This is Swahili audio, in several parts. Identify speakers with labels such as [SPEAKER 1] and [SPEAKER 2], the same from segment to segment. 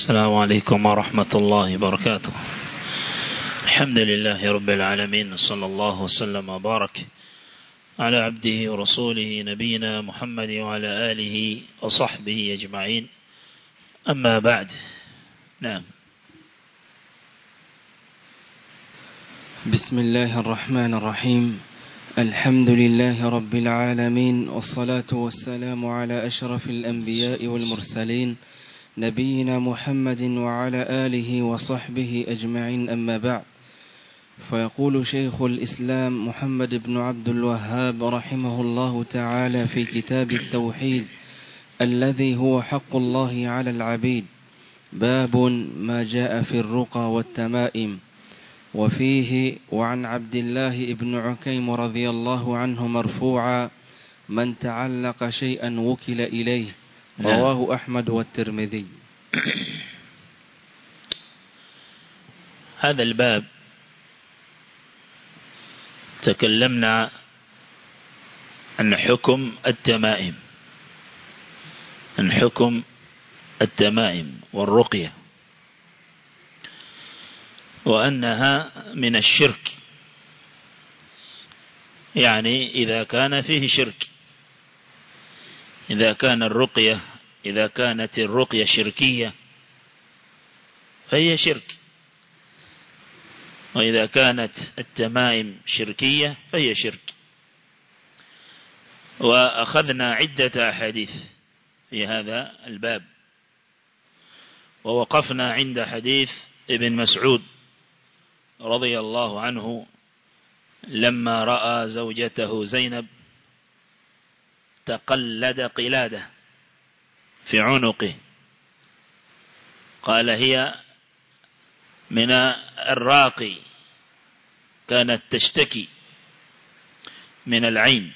[SPEAKER 1] السلام عليكم ورحمة الله وبركاته الحمد لله رب العالمين صلى الله وسلم وبارك على عبده ورسوله نبينا محمد وعلى آله وصحبه أجمعين أما بعد نعم
[SPEAKER 2] بسم الله الرحمن الرحيم الحمد لله رب العالمين والصلاة والسلام على أشرف الأنبياء والمرسلين نبينا محمد وعلى آله وصحبه أجمعين أما بعد فيقول شيخ الإسلام محمد بن عبد الوهاب رحمه الله تعالى في كتاب التوحيد الذي هو حق الله على العبيد باب ما جاء في الرقى والتمائم وفيه وعن عبد الله بن عكيم رضي الله عنه مرفوعا من تعلق شيئا وكل إليه رواه أحمد والترمذي
[SPEAKER 1] هذا الباب تكلمنا عن حكم التمائم عن حكم التمائم والرقية وأنها من الشرك يعني إذا كان فيه شرك إذا كان الرقية إذا كانت الرقية شركية فهي شرك وإذا كانت التمائم شركية فهي شرك وأخذنا عدة أحاديث في هذا الباب ووقفنا عند حديث ابن مسعود رضي الله عنه لما رأى زوجته زينب تقلد قلادة في عنقه قال هي من الراقي كانت تشتكي من العين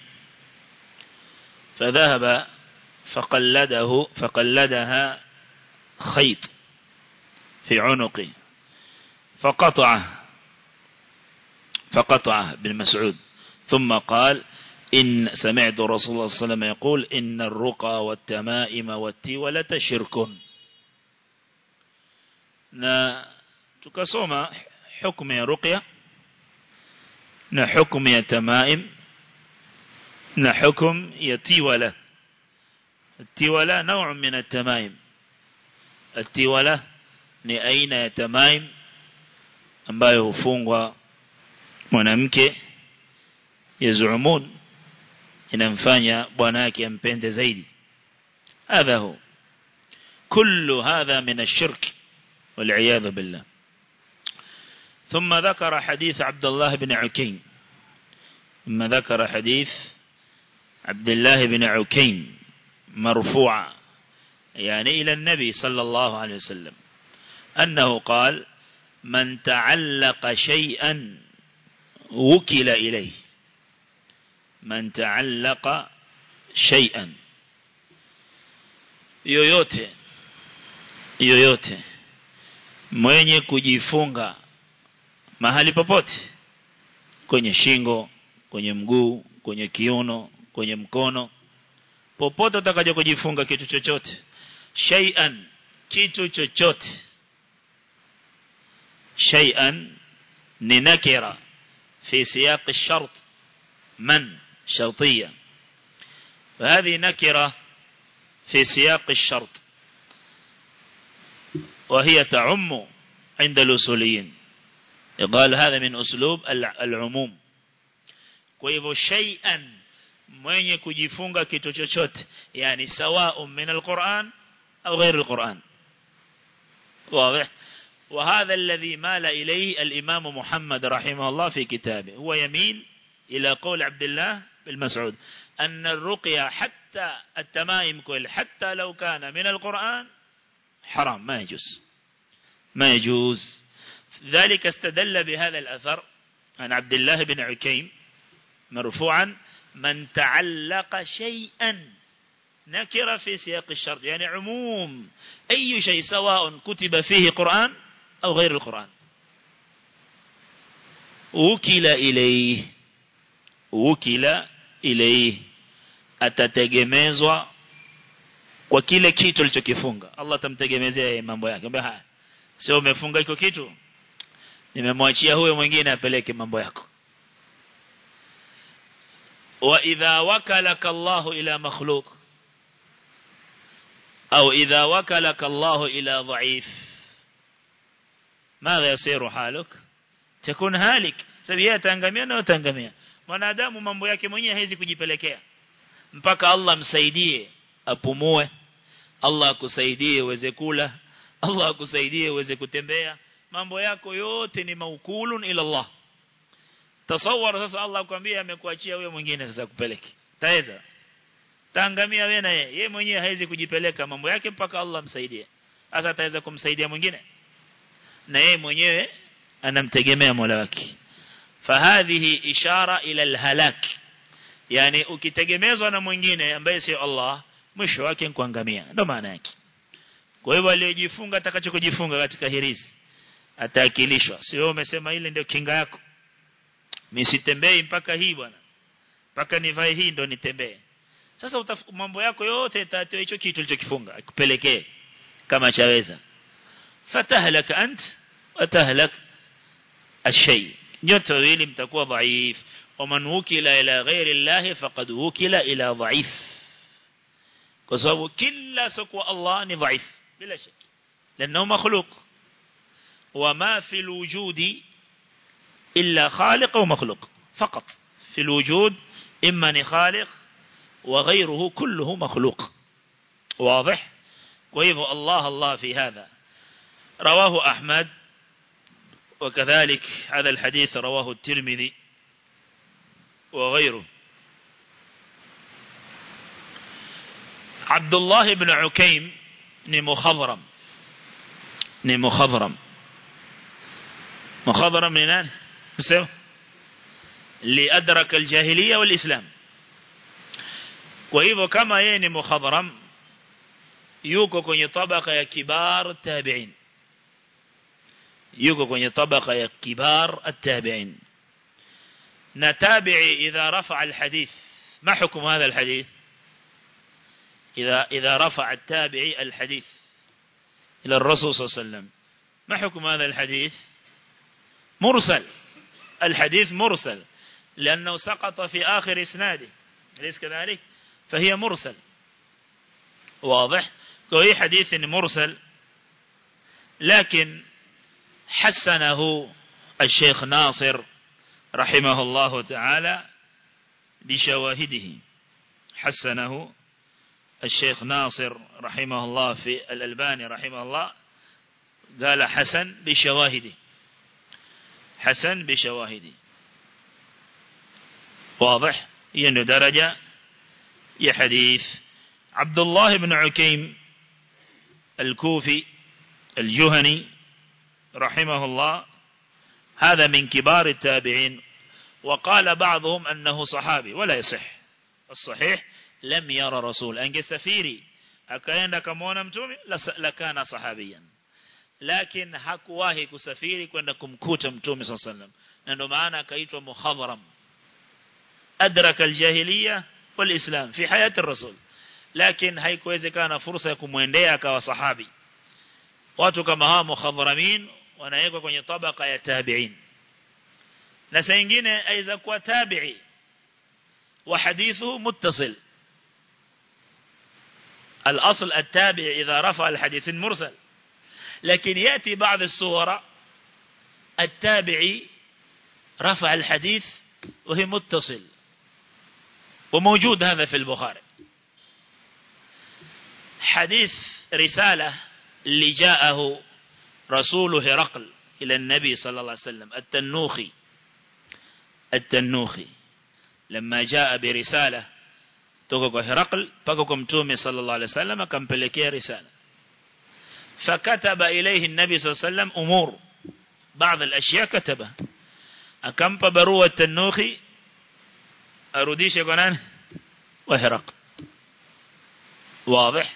[SPEAKER 1] فذهب فقلده فقلدها خيط في عنقه فقطعه فقطعه ابن مسعود ثم قال إن سمعت رسول الله صلى الله عليه وسلم يقول إن الرقى والتمائم والتولة شرك na tukasoma hukumu ya ruqya na hukumu ya tamaim na hukumu ya tiwala tiwala نوع من التمائم التوله ni aina ya tamaim ambayo hufungwa mwanamke yazumun inamfanya bwana yake ampende zaidi hadha hu kullu hadha min ash-shirk wal billah ثم ذكر حديث عبد الله بن عكيم ثم ذكر حديث عبد الله بن عكيم مرفوعا يعني إلى النبي صلى الله عليه وسلم أنه قال من تعلق شيئا وكل إليه من تعلق شيئا yoyote yoyote mwenye kujifunga mahali popote kwenye shingo kwenye mguu kwenye kiuno kwenye mkono popote utakaje kujifunga kitu chochote shay'an kitu chochote shay'an ni nakira في سياق الشرط من شرطية فهذه نكرة في سياق الشرط وهي تعم عند الأصوليين يقال هذا من أسلوب العموم كيف شيئا mwenye kujifunga kitu chochote yani sawa min alquran au غير القرآن واضح وهذا الذي مال إليه الإمام محمد رحمه الله في كتابه هو يميل إلى قول عبد الله بالمسعود أن الرقية حتى التمائم كل حتى لو كان من القرآن حرام ما يجوز ما يجوز ذلك استدل بهذا الأثر عن عبد الله بن عكيم مرفوعا من تعلق شيئا نكر في سياق الشرط يعني عموم أي شيء سواء كتب فيه قرآن أو غير القرآن وكل إليه وكل إليه atategemezwa kwa kile kitu alichokifunga Allah atamtegemezea mambo yake mbona haya sio umefunga iko kitu nimemwachia huyo mwingine apeleke mambo yako wa idha wakalaka Allah ila makhluq au idha wakalaka Allah ila dhaif ماذا يصير حالك تكون هالك sabia tangamia na utangamia mwanadamu mambo yake mwenyewe hawezi kujipelekea mpaka Allah msaidie apumue Allah akusaidie uweze kula Allah akusaidie uweze kutembea mambo yako yote ni maukulun ila Allah tasawwar sasa Allah akwambia amekuachia wewe mwingine sasa kupeleke taweza tangamia wewe na yeye yeye mwenyewe hawezi kujipeleka mambo yake mpaka Allah msaidie sasa ataweza kumsaidia mwingine na yeye mwenyewe anamtegemea Mola wake fahadhihi ishara ila alhalak yani ukitegemezwa na mwingine ambaye si Allah mwisho wake ni kuangamia ndio maana yake kwa hivyo aliyejifunga atakachokujifunga katika hirizi ataakilishwa sio umesema ile ndio kinga yako mimi sitembei mpaka hii bwana mpaka nivae hii ndo nitembee sasa mambo yako yote yatatoa hicho kitu ulichokifunga akupelekee kama chaweza fatahlak ant watahlak الشيء nyote wawili mtakuwa dhaif waman wukila ila ghairi Allah faqad wukila ila dhaif kwa sababu kila siku Allah ni dhaif bila shaka لانه مخلوق وما في الوجود إلا خالق ومخلوق فقط في الوجود إما خالق وغيره كله مخلوق واضح وإذ الله الله في هذا رواه أحمد وكذلك هذا الحديث رواه الترمذي وغيره عبد الله بن عكيم نمخضرم نمخضرم مخضرم من مسوي لأدرك الجاهلية والإسلام وإذا كما يني مخضرم yuko kwenye tabaka ya kibar tabi'in yuko kwenye tabaka ya kibar at-tabi'in na tabi'i idha rafa'a al-hadith ma hukum hadha al-hadith idha idha rafa'a at-tabi'i al-hadith ila ar-rasul sallallahu alayhi wasallam ma hukum hadha al-hadith مرسل الحديث مرسل لأنه سقط في آخر إسناده أليس كذلك فهي مرسل واضح وهي حديث مرسل لكن حسنه الشيخ ناصر رحمه الله تعالى بشواهده حسنه الشيخ ناصر رحمه الله في الألباني رحمه الله قال حسن بشواهده حسن بشواهده واضح يعني درجة يا حديث عبد الله بن عكيم الكوفي الجهني رحمه الله هذا من كبار التابعين وقال بعضهم أنه صحابي ولا يصح الصحيح لم يرى رسول أنك سفيري أكاين كمونا متومي لكان صحابيا لكن hakuwahi kusafiri kwenda kumkuta mtume صلى الله عليه وسلم na ndio maana akaitwa muhadharam adraka aljahiliya walislam fi hayati الرسول lakini haikuwezekana fursa ya kumwendea akawa sahabi watu kama hawa muhadharamin wanawekwa kwenye tabaka ya tabi'in na saa nyingine aiza kuwa tabi'i wa hadithu muttasil الأصل التابع إذا رفع الحديث المرسل لكن يأتي بعض الصور التابعي رفع الحديث وهي متصل وموجود هذا في البخاري حديث رسالة اللي جاءه رسول هرقل إلى النبي صلى الله عليه وسلم التنوخي التنوخي لما جاء برسالة توقع هرقل بقكم تومي صلى الله عليه وسلم كم بلكي رسالة فكتب إليه النبي صلى الله عليه وسلم أمور بعض الأشياء كتبها أكم بروة التنوخي أروديش يقولان وهرقل واضح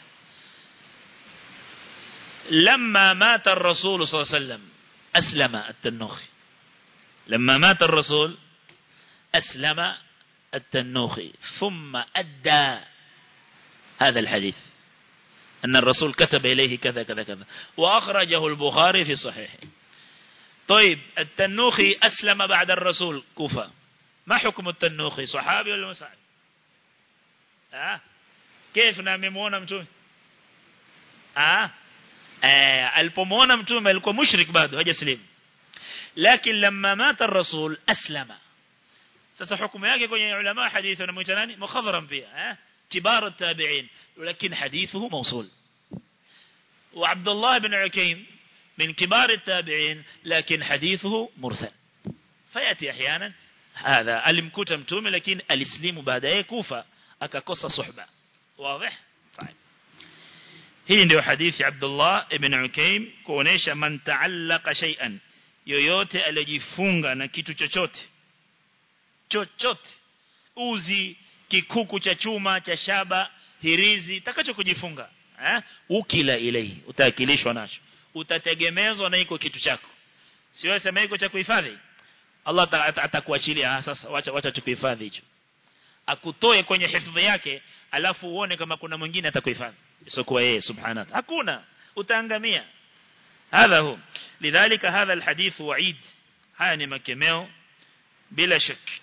[SPEAKER 1] لما مات الرسول صلى الله عليه وسلم أسلم التنوخي لما مات الرسول أسلم التنوخي ثم أدى هذا الحديث أن الرسول كتب إليه كذا كذا كذا وأخرجه البخاري في صحيحه طيب التنوخي أسلم بعد الرسول كوفة ما حكم التنوخي صحابي ولا مساعد آه كيف ناممونا متومي آه alipomwona mtume alikuwa mushrik bado hajaslimu lakini lamma mata ar-rasul aslama sasa hukumu yake kwenye ulama hadithi wanamuita nani mukhadharam pia eh kibar at-tabi'in lakini hadithuhu mawsul wa Abdullah ibn Ukaym من كبار التابعين لكن حديثه مرسل فيأتي أحيانا هذا alimkuta mtume lakini alislimu baadaye kufa akakosa suhba واضح طيب hii ndio hadithi Abdullah ibn Ukaym kuonesha man ta'allaqa shay'an yoyote alijifunga na kitu chochote chochote uzi kikuku cha chuma cha shaba hirizi takacho kujifunga eh ukila ilei utaakilishwa nacho utategemezwa na iko kitu chako sio sema iko cha kuhifadhi Allah atakuachilia sasa wacha wacha tukuhifadhi hicho akutoe kwenye hifadhi yake alafu uone kama kuna mwingine atakuhifadhi isokuwa yeye subhanahu hakuna utaangamia هذا هو لذلك هذا الحديث وعيد haya ni makemeo bila shak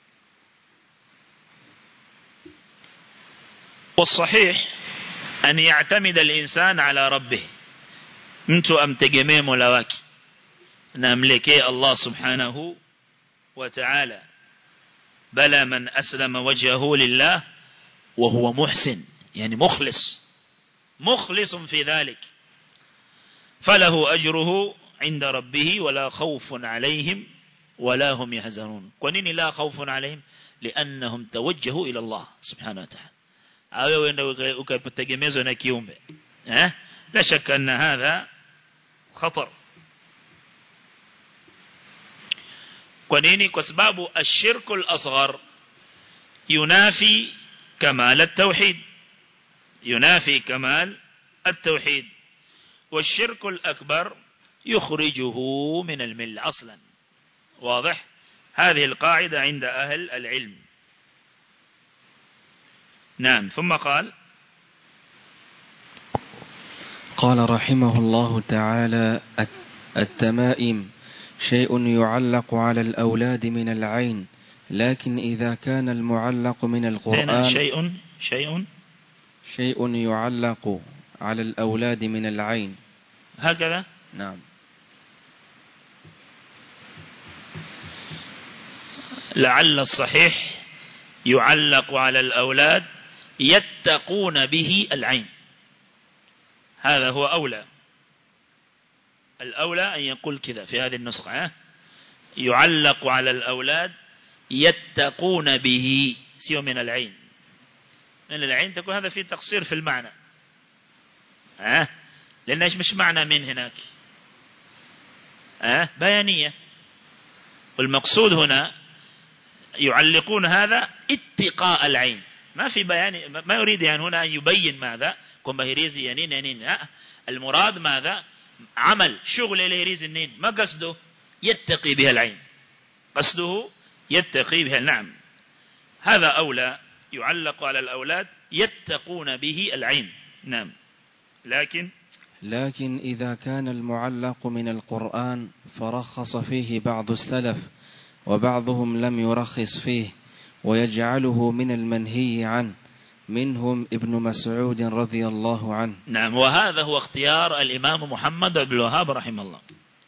[SPEAKER 1] والصحيح أن يعتمد الإنسان على ربه mtu amtegemee Mola wake na amlekee Allah subhanahu wa ta'ala bala man aslama wajhahu lillah wa huwa muhsin yani mukhlis مخلص في ذلك فله أجره عند ربه ولا خوف عليهم ولا هم يحزنون كونين لا خوف عليهم لأنهم توجهوا إلى الله سبحانه وتعالى أو ukategemezwa na kiumbe eh la shaka anna hadha khatar kwa nini kwa sababu ashirku al-asghar yunafi kamal at-tauhid ينافي كمال التوحيد والشرك الأكبر يخرجه من الملة أصلا واضح هذه القاعدة عند أهل العلم نعم ثم قال
[SPEAKER 2] قال رحمه الله تعالى التمائم شيء يعلق على الأولاد من العين لكن إذا كان المعلق من القرآن
[SPEAKER 1] شيء شيء
[SPEAKER 2] شيء يعلق على الأولاد من العين
[SPEAKER 1] هكذا
[SPEAKER 2] نعم
[SPEAKER 1] لعل الصحيح يعلق على الأولاد يتقون به العين هذا هو أولى الأولى أن يقول كذا في هذه النسخة يعلق على الأولاد يتقون به سيو من العين من العين تكون هذا فيه تقصير في المعنى ها لأن إيش مش معنى من هناك ها بيانية والمقصود هنا يعلقون هذا اتقاء العين ما في بيان ما يريد يعني هنا أن يبين ماذا كم بهريزي ينين ينين لا المراد ماذا عمل شغل الهريز النين ما قصده يتقي بها العين قصده يتقي بها نعم هذا أولى يعلق على الأولاد يتقون به العين نعم لكن
[SPEAKER 2] لكن إذا كان المعلق من القرآن فرخص فيه بعض السلف وبعضهم لم يرخص فيه ويجعله من المنهي عنه منهم ابن مسعود رضي الله عنه
[SPEAKER 1] نعم وهذا هو اختيار الإمام محمد بن الوهاب رحمه الله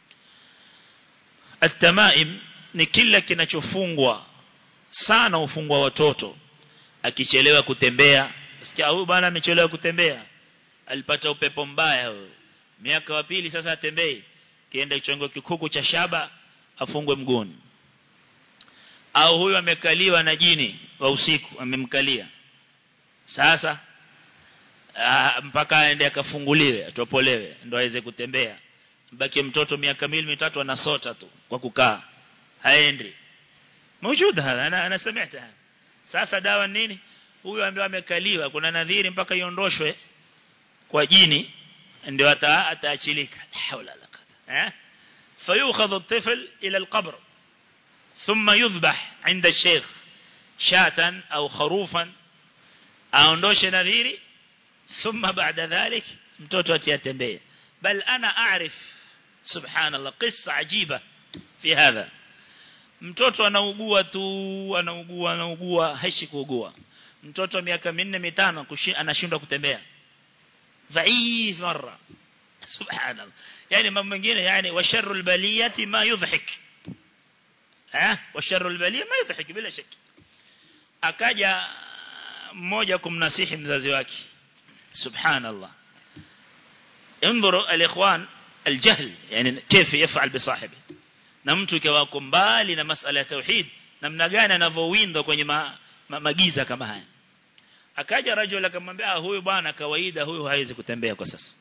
[SPEAKER 1] التمائم ni kila kinachofungwa sana ufungwa watoto akichelewa kutembea sikia huyu bwana amechelewa kutembea alipata upepo mbaya huyo miaka wa pili sasa atembei kienda kichongo kikuku cha shaba afungwe mguuni au huyu amekaliwa na jini wa usiku amemkalia sasa aa, mpaka aende akafunguliwe atopolewe ndo aweze kutembea baki mtoto miaka miwili mitatu anasota tu kwa kukaa haendi موجود هذا انا انا سمعت هذا sasa dawa nini huyu ambaye amekaliwa kuna nadhiri mpaka iondoshwe kwa jini ndio ata ataachilika haula la qadra eh fayukhadhu at-tifl ila al-qabr thumma yudhbah 'inda ash-shaykh shatan au kharufan aondoshe nadhiri thumma baada dhalik mtoto atiyatembea bal ana aarif subhanallah qissa ajiba fi hadha mtoto anaugua tu anaugua anaugua haishi kuugua mtoto miaka minne mitano anashindwa kutembea dhaif mara subhanallah yani mambo mengine yani wa sharrul baliyati ma yudhhik eh wa sharrul baliyati ma yudhhik bila shaki akaja mmoja kumnasihi mzazi wake subhanallah انظروا الاخوان الجهل يعني كيف يفعل بصاحبه na mtu ikiwa mbali na masala ya tauhid namna gani anavowinda kwenye ma, ma, magiza kama haya akaja rajul akamwambia huyu bwana kawaida huyu hawezi kutembea kwa sasa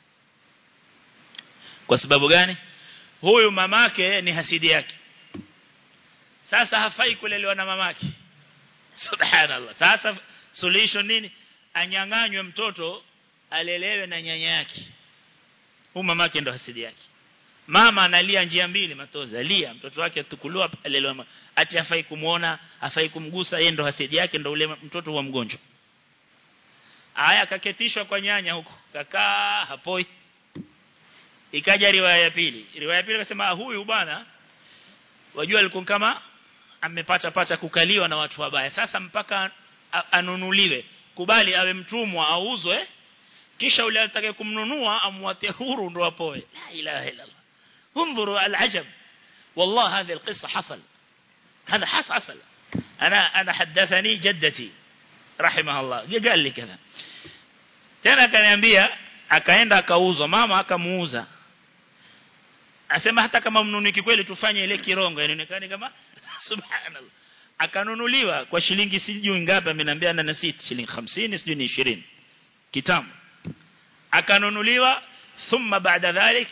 [SPEAKER 1] kwa sababu gani huyu mamake ni hasidi yake sasa hafai kulelewa na mamake subhanallah sasa solution nini anyang'anywe mtoto alelewe na nyanya yake huyu mamake ndo hasidi yake mama analia njia mbili matozi alia mtoto wake atukuliwa alelewa ati hafai kumuona hafai kumgusa yeye ndo hasidi yake ndo ule mtoto wa mgonjwa aya kaketishwa kwa nyanya huko kakaa hapoi ikaja riwaya ya pili riwaya ya pili akasema huyu bwana wajua alikuwa kama amepata pata kukaliwa na watu wabaya sasa mpaka anunuliwe kubali awe mtumwa auzwe kisha ule atakaye kumnunua amwatie huru ndo apoe la ilaha illa allah انظروا العجب والله هذه القصة حصل هذا حصل أنا أنا حدثني جدتي رحمها الله قال لي كذا tena akaniambia akaenda akauzwa mama akamuuza asema hata kama mnuniki kweli tufanye ile kirongo inaonekana kama subhanallah akanunuliwa kwa shilingi sijui ngapi ameniambia na sita shilingi 50 sijui ni 20 kitamu akanunuliwa thumma baada dhalik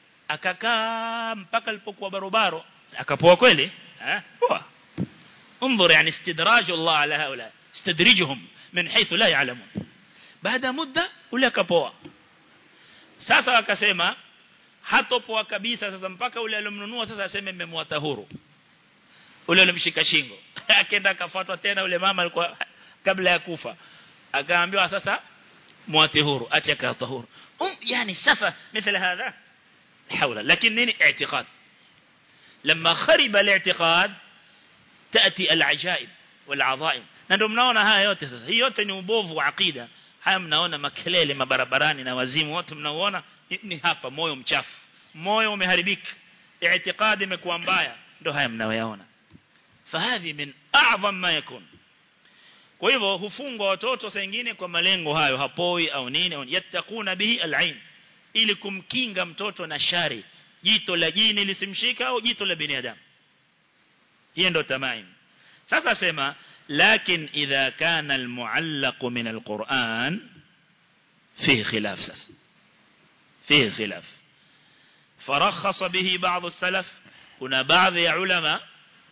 [SPEAKER 1] akakaa mpaka alipokuwa barobaro akapoa kweli eh poa انظر يعني استدراج الله على هؤلاء استدرجهم من حيث لا يعلمون بعد مدة ule akapoa sasa akasema hatopoa kabisa sasa mpaka ule alomnunua sasa aseme mmemwata huru ule alimshika shingo akaenda akafuatwa tena ule mama alikuwa kabla ya kufa akaambiwa sasa mwate huru acha kaata huru um yani safa مثل هذا حول لكن نيني اعتقاد لما خرب الاعتقاد تأتي العجائب والعظائم na ndio mnaona haya yote sasa hii yote ni ubovu wa akida haya mnaona makelele mabarabarani na wazimu wote mnaoona ni hapa moyo mchafu moyo umeharibika i'tiqadi imekuwa mbaya ndio haya mnayoyaona fahadhi min a'zam ma yakun kwa hivyo hufungwa watoto saa nyingine kwa malengo hayo hapoi au nini au yattaquna bihi al'ain ili kumkinga mtoto na shari jito la jini lisimshika au jito la binadamu hiyo ndio tamaim sasa sema lakin idha kana almuallaq min alquran fihi khilaf sasa fihi khilaf فرخص به بعض السلف kuna baadhi ya ulama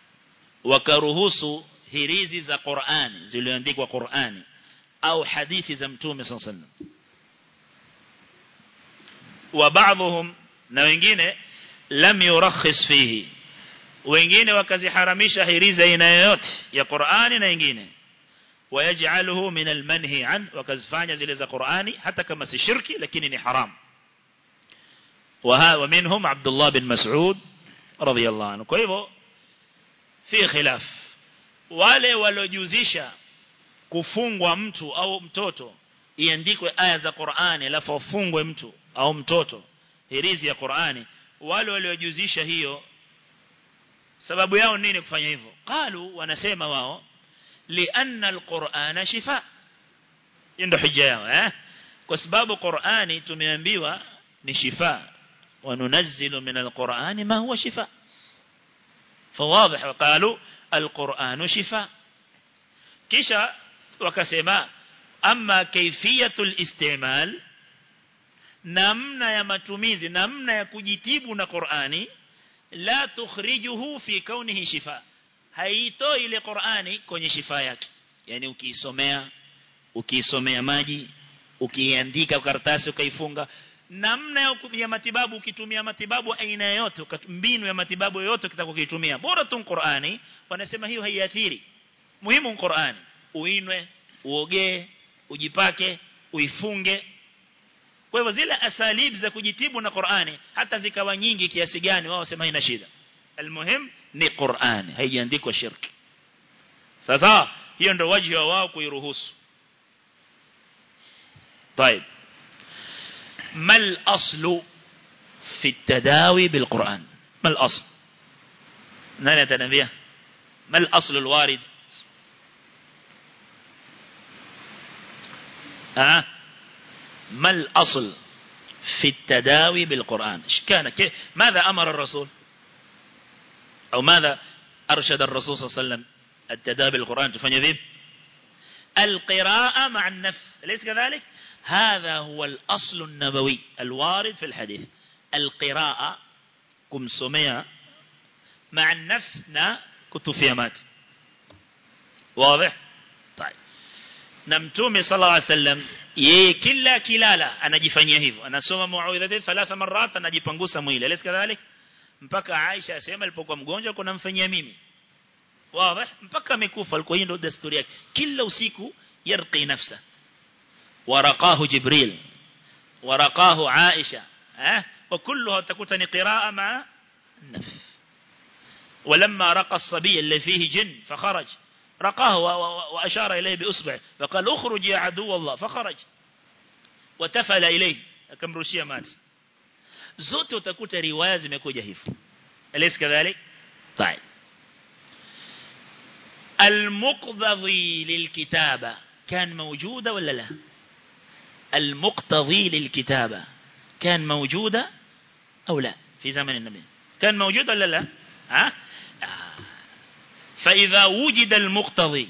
[SPEAKER 1] wakaruhusu hirizi za Qur'ani zilizoandikwa Qur'ani au hadithi za Mtume صلى الله عليه وسلم وبعضهم na wengine lam yurakhis fihi wengine wakaziharamisha hirizi aina yoyote ya Qur'ani na wengine wayaj'aluhu min almanhi an wakazifanya zile za Qur'ani hata kama si shirki lakini ni haram ومنهم عبد الله بن مسعود رضي الله عنه kwa hivyo fi khilaf wale walojuzisha kufungwa mtu au mtoto iandikwe aya za Qur'ani alafu afungwe mtu au mtoto hirizi ya Qur'ani wale waliojuzisha hiyo sababu yao nini kufanya hivyo qalu wanasema wao lianna alqur'ana shifa ndio hujja yao eh kwa sababu Qur'ani tumeambiwa ni shifa وننزل من القرآن ما هو شفاء فواضح وقالوا القرآن شفاء كيشا وكسما أما كيفية الاستعمال namna ya matumizi namna ya kujitibu na Qur'ani la tukhrijuhu fi kaunihi shifa haitoi ile Qur'ani kwenye shifa yake yani ukiisomea ukiisomea maji ukiandika karatasi ukaifunga namna ya matibabu ukitumia matibabu aina yote mbinu ya matibabu yote kitakokitumia bora tu Qur'ani wanasema hiyo haiathiri muhimu Qur'ani uinwe uogee ujipake uifunge kwa hivyo zile asalib za kujitibu na Qur'ani hata zikawa nyingi kiasi gani wao wasema haina shida almuhim ni Qur'ani haijaandikwa shirki sasa hiyo ndio wajibu wa wao kuiruhusu طيب ما الأصل في التداوي بالقرآن ما الأصل نحن يتنبيه ما الأصل الوارد ها ما الأصل في التداوي بالقرآن إيش كان كيف ماذا أمر الرسول أو ماذا أرشد الرسول صلى الله عليه وسلم التداوي بالقرآن تفني ذيب القراءة مع النفس أليس كذلك هذا هو الأصل النبوي الوارد في الحديث القراءة كم سمية مع النفس نا كتفيمات واضح طيب نمتومي صلى الله عليه وسلم yeye kila kilala anajifanyia hivyo anasoma muawidhatain thalatha marat anajipangusa mwili alis kadhalik mpaka Aisha asema alipokuwa mgonjwa kuna mfanyia mimi wazi mpaka amekufa alikuwa ndio desturi yake kila usiku yarqi nafsa waraqahu jibril waraqahu Aisha eh وكلها تكون قراءة مع النفس ولما رقى الصبي اللي فيه جن فخرج رقاه وأشار إليه بأصبع فقال اخرج يا عدو الله فخرج وتفل إليه كم روشيا مات زوت وتكوت رواية zimekuja hivyo أليس كذلك طيب المقتضي للكتابة كان موجودة ولا لا المقتضي للكتابة كان موجودة أو لا في زمن النبي كان موجود ولا لا ها آه. فإذا وجد المقتضي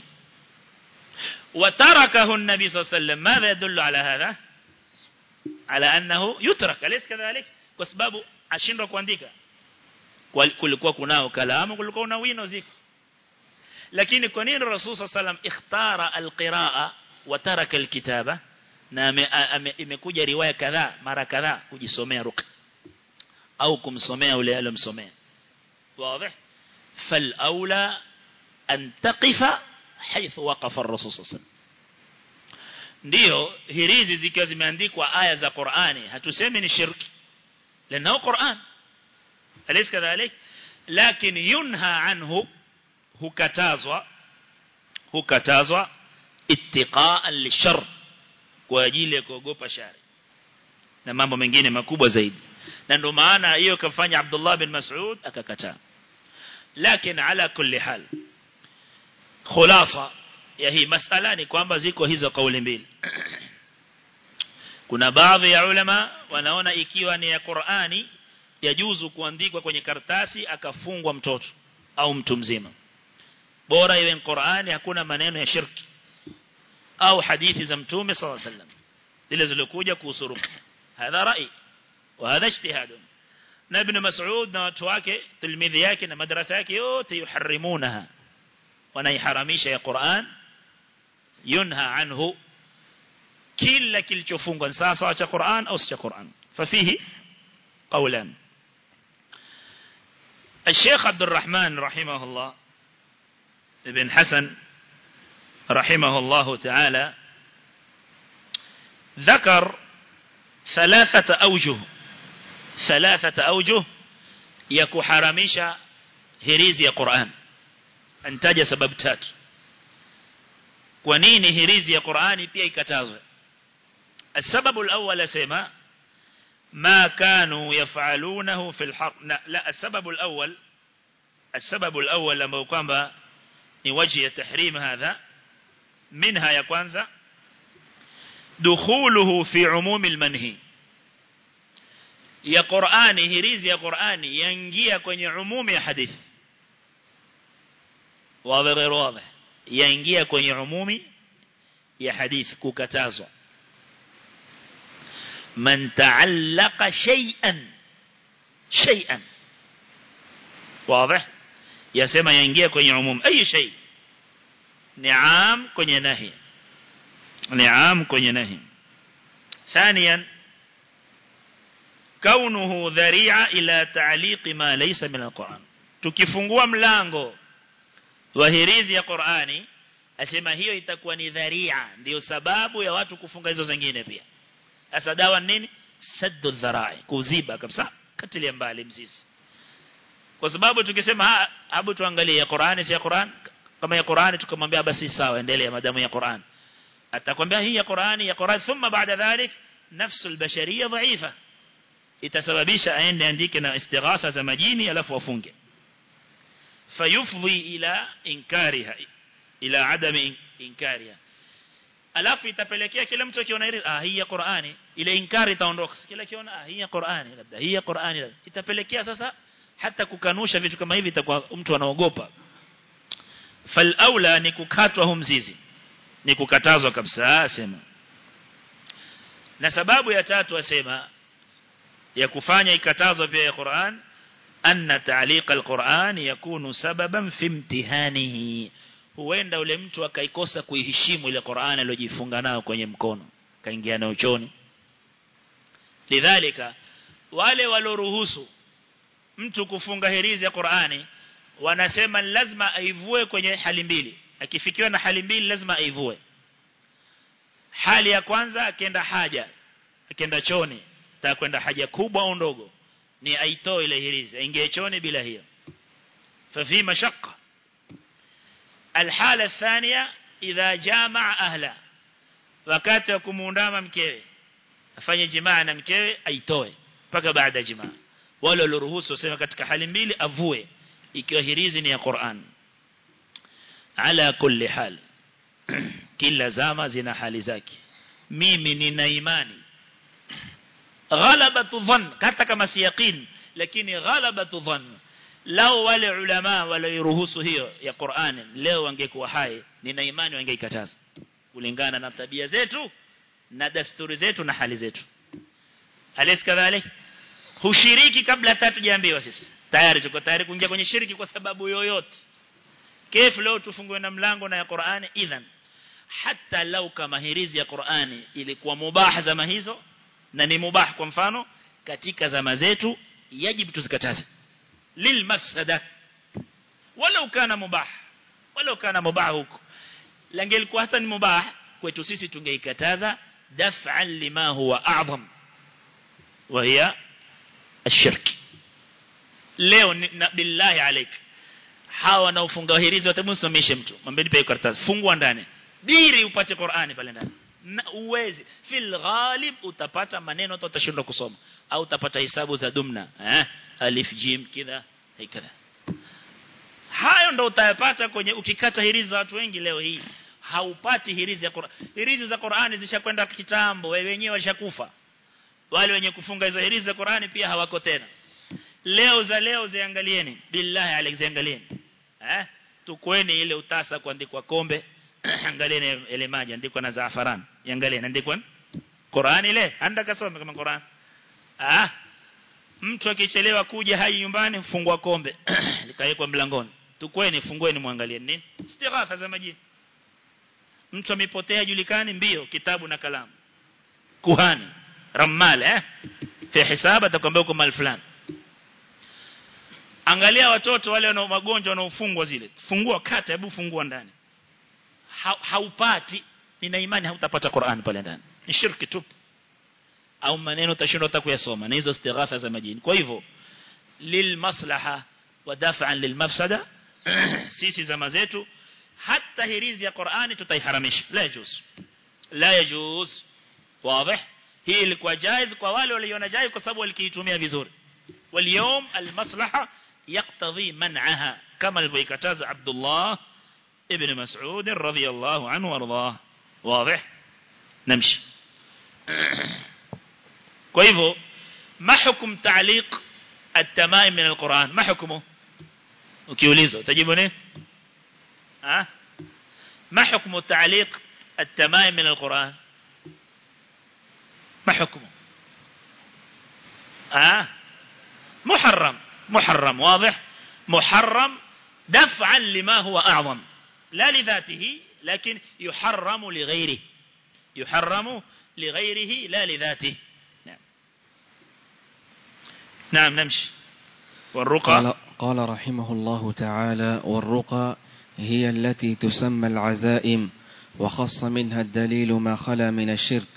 [SPEAKER 1] وتركه النبي صلى الله عليه وسلم ماذا يدل على هذا على أنه يترك أليس كذلك وسباب ashindwa kuandika kulikuwa kunao kalamu kulikuwa kuna wino ziko lakini kwa nini rasul sallam ikhtara alqiraa wa taraka alkitaba na imekuja riwaya kadhaa mara kadhaa kujisomea ruqya au kumsomea yule aliyomsomea wazi فالاولى أن تقف حيث وقف الرسول صلى الله عليه وسلم ndio hirizi zikiwa zimeandikwa aya za Qur'ani hatusemi ni shirki لانه Qur'an alaysa kadhalik lakin yunha anhu hukatazwa hukatazwa ittiqaan lishar kwa ajili ya kuogopa shari na mambo mengine makubwa zaidi na ndio maana hiyo kafanya Abdullah bin Mas'ud akakataa lakini ala kulli hal khulasa ya hii masala ni kwamba ziko hizo kauli mbili kuna baadhi ya ulama wanaona ikiwa ni ya Qur'ani yajuzu kuandikwa kwenye karatasi akafungwa mtoto au mtu mzima bora iwe ni Qur'ani hakuna maneno ya shirki au hadithi za mtume sallallahu alaihi wasallam zile zilizokuja kuhusu ruqya hadha rai wa hadha ijtihad na ibn Mas'ud na watu wake tilmidhi yake na madrasa yake yote yuharrimunaha wanaiharamisha ya Qur'an yunha anhu kila kilichofungwa sasa cha Qur'an au cha Qur'an fafihi قولان الشيخ عبد الرحمن رحمه الله ابن حسن رحمه الله تعالى ذكر ثلاثة أوجه ثلاثة أوجه يكحرمش هريزي قرآن انتاج سبب تات ونين هريزي قرآن بيه كتازه السبب الأول سيما ما كانوا يفعلونه في الحق لا السبب الأول السبب الأول لما قام نوجه تحريم هذا منها يا كwanza دخوله في عموم المنهي ya Qur'ani hirizi ya Qur'ani yaingia kwenye umumi ya hadithi wazi غير واضح yaingia kwenye umumi ya hadithi kukatazwa من تعلق شيئا شيئا واضح يسمى ينجيه kwenye umum اي شيء نعام kwenye nahi نعام kwenye nahi ثانيا كونه ذريعه الى تعليق ما ليس من القران tukifungua mlango wa hirizi ya Qur'ani asema hiyo itakuwa ni dharia ndio sababu ya watu kufunga hizo zingine pia sasa dawa nini saddu dharai kuziba kabisa katilia mbali mzizi kwa sababu tukisema hebu tuangalie ya Qur'ani si ya Qur'an kama ya Qur'ani tukamwambia basi sawa endelea madamu ya Qur'an atakwambia hii ya Qur'ani ya Qur'an thumma baada dhalik nafsu albashariyya dhaifa itasababisha aende andike na istighatha za majini alafu wafunge fayufdhi ila inkariha ila adam inkariha alafu itapelekea kila mtu akiona ile ah hii ya Qur'ani ile inkari itaondoka kila kiona ah hii ya Qur'ani labda hii ya Qur'ani labda itapelekea sasa hata kukanusha vitu kama hivi itakuwa mtu anaogopa fal aula ni kukatwa hu mzizi ni kukatazwa kabisa asema na sababu ya tatu asema ya kufanya ikatazwa pia ya Qur'an anna ta'liq al-Qur'an yakunu sababan fi imtihanihi huenda ule mtu akaikosa kuiheshimu ile Qur'an aliyojifunga nayo kwenye mkono kaingia nayo choni lidhalika wale waloruhusu mtu kufunga hirizi ya Qur'ani wanasema lazima aivue kwenye hali mbili akifikiwa na hali mbili lazima aivue hali ya kwanza akienda haja akienda choni atakwenda haja kubwa au ndogo ni aitoe ile hirizi aingie choni bila hiyo ففي مشقة الحالة الثانية إذا جامع أهله wakati wa kumuundama mkewe afanye jimaa na mkewe aitoe mpaka baada ya jimaa wale walioruhusu wasema katika hali mbili avue ikiwa hirizi ni ya Qur'an ala kulli hal kila zama zina hali zake mimi nina imani ghalabatu dhann hata kama si yaqin lakini ghalabatu dhann lao wale ulama walioruhusu hiyo ya Qur'an leo wangekuwa hai nina imani wangeikataza kulingana na tabia zetu na dasturi zetu na hali zetu alis kadhalik hushiriki kabla tatu jaambiwa sisi tayari tuko tayari kuingia kwenye shiriki kwa sababu yoyote kif leo tufungue na mlango na ya Qur'ani idhan hata lau kama hirizi ya Qur'ani ilikuwa mubah zama hizo na ni mubah kwa mfano katika zama zetu yajibu tuzikataze lil mafsada walau kana mubah walau kana mubah huko langelikuwa hata ni mubah kwetu sisi tungeikataza daf'an lima huwa a'zam wa hiya الشرك leo na billahi alaik hawa wanaofunga hirizi watamsomeshe mtu mwambie nipe karatasi fungua ndani diri upate Qur'ani pale ndani na uwezi fil ghalib utapata maneno hata utashindwa kusoma au utapata hisabu za dumna eh alif jim kidha hikadha hayo ndo utayapata kwenye ukikata hirizi za watu wengi leo hii haupati hirizi ya Qur'an hirizi za Qur'ani zishakwenda kitambo wewe wenyewe washakufa wale wenye kufunga hizo hirizi za Qur'ani pia hawako tena leo za leo ziangalieni billahi alexiangalieni eh tukweni ile utasa kuandikwa kombe angalieni ile maji andikwa na zaafaran iangalieni andikwa Qur'an ile anda kasome kama Qur'an ah mtu akichelewa kuja hai nyumbani fungua kombe likawekwa mlangoni tukweni fungueni muangalie nini istighatha za majini mtu amepotea julikani mbio kitabu na kalamu kuhani ramal eh fi hisaba atakwambia uko mal fulani angalia watoto wale wana magonjwa wanaofungwa zile fungua kata hebu fungua ndani ha, haupati nina imani hautapata Qur'an pale ndani ni shirki tu au maneno utashindwa hata kuyasoma na hizo istighatha za majini kwa hivyo lil maslaha wa daf'an lil mafsada sisi zama zetu hata hirizi ya Qur'ani tutaiharamisha la yajuz la yajuz wazi hii ilikuwa jaiz kwa wale waliona jaiz kwa sababu walikiitumia vizuri واليوم المصلحة يقتضي منعها كما الفيكتاز عبد الله ابن مسعود رضي الله عنه وارضاه واضح نمشي كيفو ما حكم تعليق التمائم من القرآن ما حكمه ukiulizwa utajibu nini ah ما حكم تعليق التمائم من القرآن ما حكمه آه محرم محرم واضح محرم دفعا لما هو أعظم لا لذاته لكن يحرم لغيره يحرم لغيره لا لذاته نعم نعم نمشي والرقى
[SPEAKER 2] قال, قال رحمه الله تعالى والرقى هي التي تسمى العزائم وخص منها الدليل ما خلا من الشرك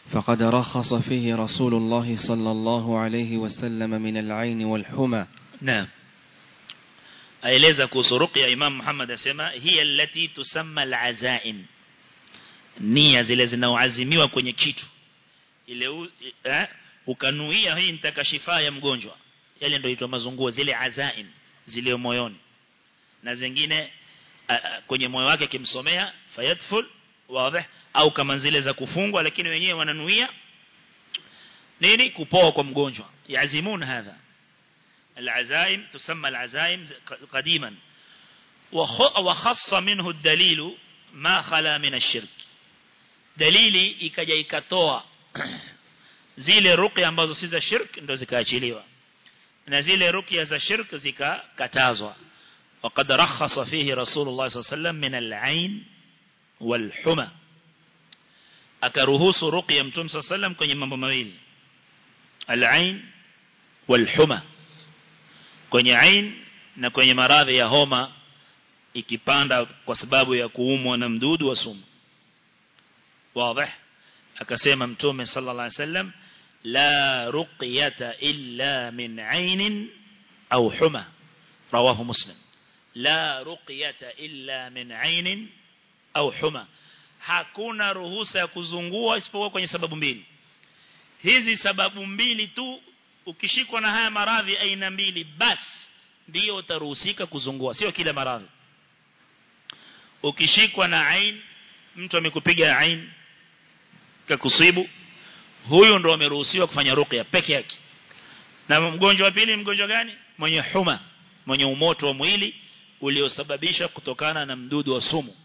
[SPEAKER 2] فقد رخص فيه رسول الله صلى الله عليه وسلم من العين والحمى
[SPEAKER 1] نعم aeleza kuhusu ruqya Imam Muhammad asema hiya allati tusamma al-azaim nia zile zinaoazimiwa kwenye kitu ile u, eh, ukanuia hii nitaka shifaa ya mgonjwa yale ndio huitwa mazunguo zile azaim zile moyoni na zingine a, a, kwenye moyo wake kimsomea fayadful wazi au kama zile za kufungwa lakini wenyewe wananuia nini kupoa kwa mgonjwa yazimun hadha العزائم تسمى العزائم قديما وخص منه الدليل ما خلا من الشرك dalili ikaja ikatoa zile ruqya ambazo si za shirk ndo zikaachiliwa na zile ruqya za shirk zikakatazwa وقد رخص فيه رسول الله صلى الله عليه وسلم من العين والحمى akaruhusu ruqya mtume صلى الله عليه وسلم kwenye mambo mawili al-ain wal-huma kwenye ain na kwenye maradhi ya homa ikipanda kwa sababu ya kuumwa na mdudu wa sumu wazi akasema mtume sallallahu alaihi wasallam la ruqyata illa min ain au huma rawahu muslim la ruqyata illa min ain au huma hakuna ruhusa ya kuzungua isipokuwa kwenye sababu mbili hizi sababu mbili tu ukishikwa na haya maradhi aina mbili basi ndio utaruhusika kuzungua sio kila maradhi ukishikwa na ain mtu amekupiga ain kakusibu huyu ndo ameruhusiwa kufanya ruqya peke yake na mgonjwa wa pili mgonjwa gani mwenye huma mwenye umoto wa mwili uliosababisha kutokana na mdudu wa sumu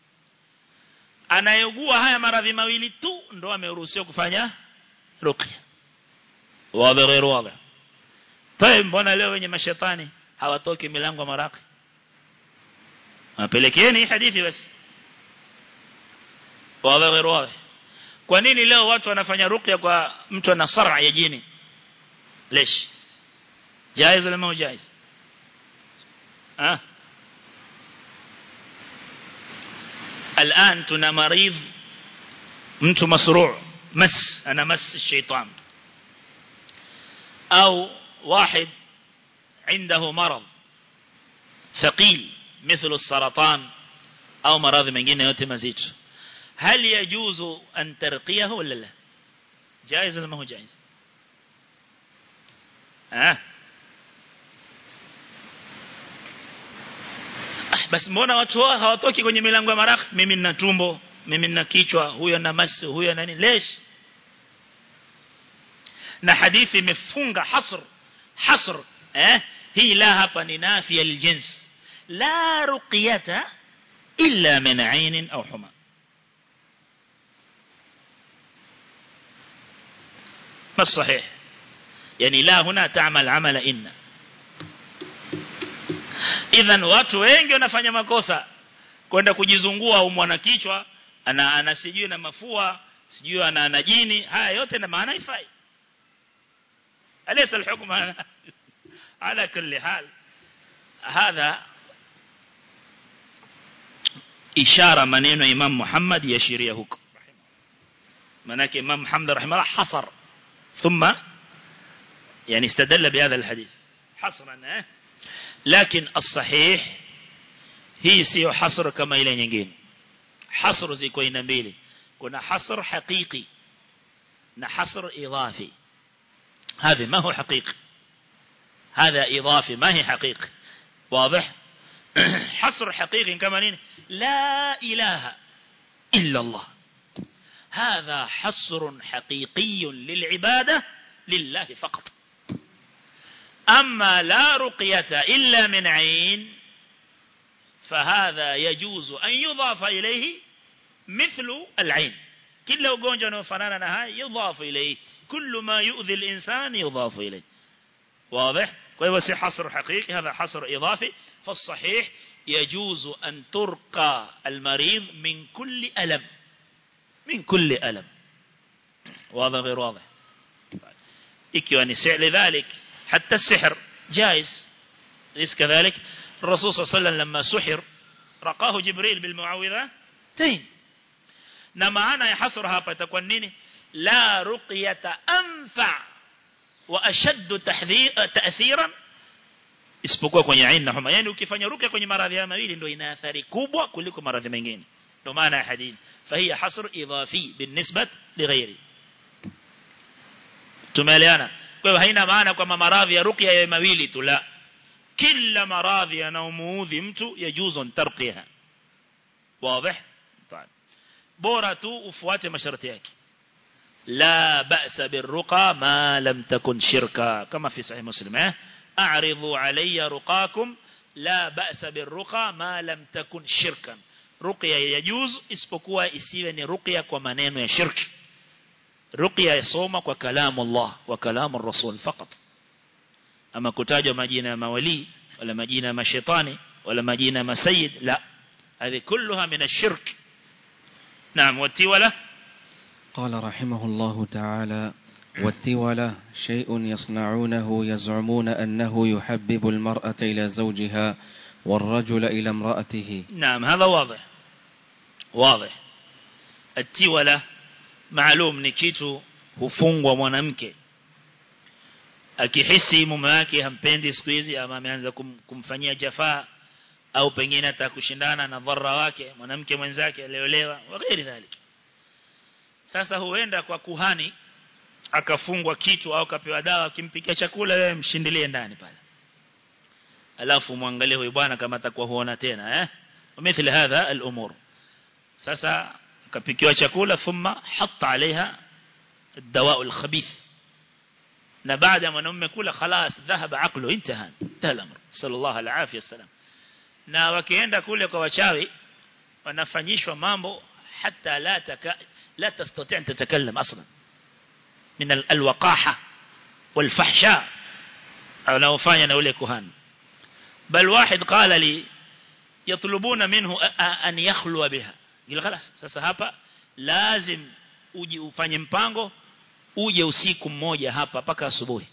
[SPEAKER 1] anayegua haya maradhi mawili tu ndo ameruhusiwa kufanya ruqya wazi غير واضح طيب mbona leo wenye mashetani hawatoki milango maraki apelekeni hadithi basi wazi غير واضح kwa nini leo watu wanafanya ruqya kwa mtu ana sara ya jini lesh jaiz wala ma jaiz ah الآن tuna maridh mtu masru' mas ana mas الشيطان أو واحد عنده مرض ثقيل مثل السرطان أو مرض mengine yote mazito هل يجوز أن ترقيه ولا لا جائز ولا ما هو جائز ها basi mbona watu wao hawatoki kwenye milango ya maraka mimi nina tumbo mimi nina kichwa huyo na masi huyo nani lesh na hadithi imefunga hasr hasr eh hii la hapa ni nafi aljins la ruqyata illa min ain au huma ما الصحيح يعني لا هنا تعمل عمل إن idhan watu wengi wanafanya makosa kwenda kujizungua au mwana kichwa ana ana sijui na mafua sijui ana ana jini haya yote na maana ifai alaysa alhukm ala kulli hal hadha ishara maneno ya Imam Muhammad yashiria huko manake Imam Muhammad rahimahullah hasar ثم يعني استدل بهذا الحديث حصرا لكن الصحيح هي سيو حصر كما إلى nyingine حصر ziko aina mbili kuna حصر حقيقي na حصر إضافي هذا ما هو حقيقي هذا إضافي ما هي حقيقي واضح حصر حقيقي كما نين لا إله إلا الله هذا حصر حقيقي للعبادة لله فقط أما لا رقية إلا من عين فهذا يجوز أن يضاف إليه مثل العين كل وقونجا نفنانا نهاي يضاف إليه كل ما يؤذي الإنسان يضاف إليه واضح ويوسي حصر حقيقي هذا حصر إضافي فالصحيح يجوز أن ترقى المريض من كل ألم من كل ألم واضح غير واضح ikiwa ni لذلك حتى السحر جائز ليس كذلك الرسول صلى الله عليه وسلم لما سحر رقاه جبريل بالمعوذتين na maana ya hasra hapa itakuwa nini la ruqyata anfa wa ashaddu ta'thiran isipokuwa kwenye aina homa yani ukifanya ruqya kwenye maradhi haya mawili ndio ina athari kubwa kuliko maradhi mengine ndio maana ya hadithi fahiya hasr idafi binisbat lighairi tumeelewana kwa hiyo haina maana kwamba maradhi ya ruqya ya mawili tu la kila maradhi yanaomuudhi mtu yajuzu tarqiha wazi طيب bora tu ufuate masharti yake la ba'sa birruqa ma lam takun shirka kama fi sahih muslim eh a'ridu alayya ruqakum la ba'sa birruqa ma lam takun shirkan ruqya yajuz isipokuwa isiwe ni ruqya kwa maneno ya shirki ruqya yasoma kwa kalamu Allah wa kalamu rasul fakat ama kutajwa majina ya mawali wala majina ya mashaitani wala majina ya masayid la هذه كلها من الشرك نعم والتولة
[SPEAKER 2] قال رحمه الله تعالى والتولة شيء يصنعونه يزعمون أنه يحبب المرأة إلى زوجها والرجل إلى امرأته
[SPEAKER 1] نعم هذا واضح واضح التولة معلوم نكيتو hufungwa mwanamke akihisi mume wake hampendi siku hizi ama ameanza kum, kumfanyia jafaa au pengine atakushindana na dharra wake mwanamke mwenzake aliolewa waghairi dhalik sasa huenda kwa kuhani akafungwa kitu au kapewa dawa akimpikia chakula wewe mshindilie ndani pale alafu muangalie huyu bwana kama atakuwa huona tena eh mithili hadha al-umur sasa kapikiwa chakula thumma hatta alaiha الدواء الخبيث na baada ya mwanamume kula خلاص ذهب عقله انتهى انتهى الامر صلى الله عليه العافيه السلام na wakienda kule kwa wachawi wanafanyishwa mambo hata la taka la tastati an tatakallam aslan min alwaqaha walfahsha anaofanya na yule kuhani bal wahid qala li yatlubuna minhu an yakhlu biha gila خلاص sasa hapa lazim uje ufanye mpango uje usiku mmoja hapa paka asubuhi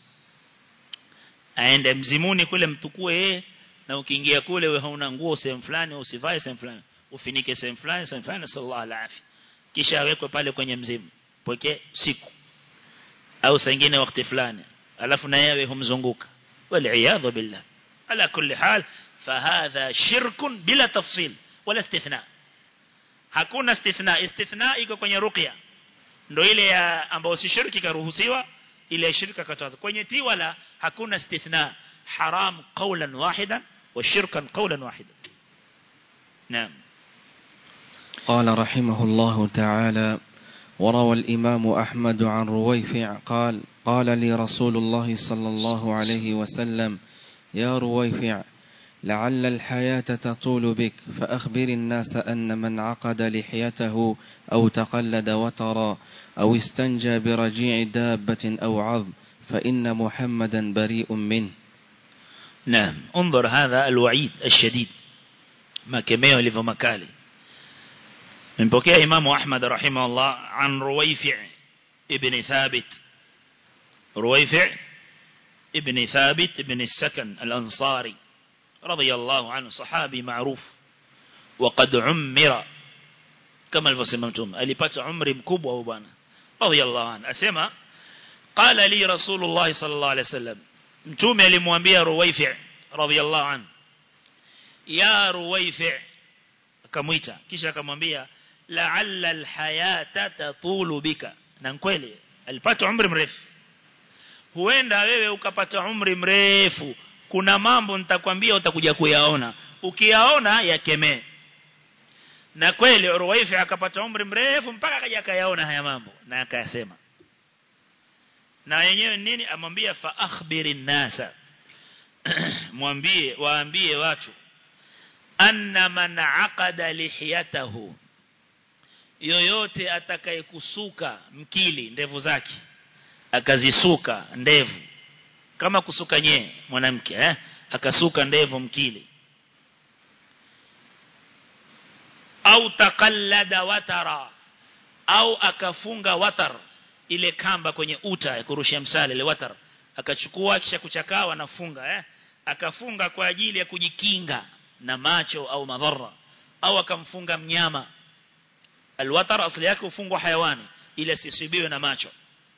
[SPEAKER 1] aende mzimuni kule mtukue yeye na ukiingia kule wewe hauna nguo sehemu fulani usivae sehemu fulani ufinike sehemu fulani sehemu fulani sallallahu alaihi kisha awekwe pale kwenye mzimu pokee siku au saa nyingine wakati fulani alafu na yeye humzunguka wal billah ala kulli hal fahadha shirkun bila tafsil wala istithna hakuna istithna istithna iko kwenye ruqya ndio ile ya ambayo si shirki karuhusiwa ile shirka kataza kwenye tiwala hakuna istithna haram qawlan wahidan وشركا قولا واحدا نعم
[SPEAKER 2] قال رحمه الله تعالى وروى الإمام أحمد عن رويفع قال قال لي رسول الله صلى الله عليه وسلم يا رويفع لعل الحياة تطول بك فأخبر الناس أن من عقد لحيته أو تقلد وترا أو استنجى برجيع دابة أو عظم فإن محمدا بريء منه
[SPEAKER 1] نعم انظر هذا الوعيد الشديد ما كميه لفو مكالي من بكيه إمام أحمد رحمه الله عن رويفع ابن ثابت رويفع ابن ثابت ابن السكن الأنصاري رضي الله عنه صحابي معروف وقد عمر كما الفسممتم ألبت عمر مكوب وبانا رضي الله عنه أسمى قال لي رسول الله صلى الله عليه وسلم mtume alimwambia Ruwaifi radhiyallahu anhu ya Ruwaifi akamwita kisha akamwambia la'alla alhayata tatulu bika na kweli alipata umri mrefu huenda wewe ukapata umri mrefu kuna mambo nitakwambia utakuja kuyaona ukiyaona yakemee na kweli Ruwaifi akapata umri mrefu mpaka akaja akayaona haya mambo na akayasema na yenyewe nini amwambia fa akhbirin nasa mwambie waambie watu anna man aqada lihiyatahu yoyote atakayekusuka mkili ndevu zake akazisuka ndevu kama kusuka nye mwanamke eh akasuka ndevu mkili au taqallada watara au akafunga watar ile kamba kwenye uta ya kurushia msale ile watar akachukua kisha kuchakaa anafunga eh akafunga kwa ajili ya kujikinga na macho au madhara au akamfunga mnyama alwatar asili yake ufungwa hayawani ili asisibiwe na macho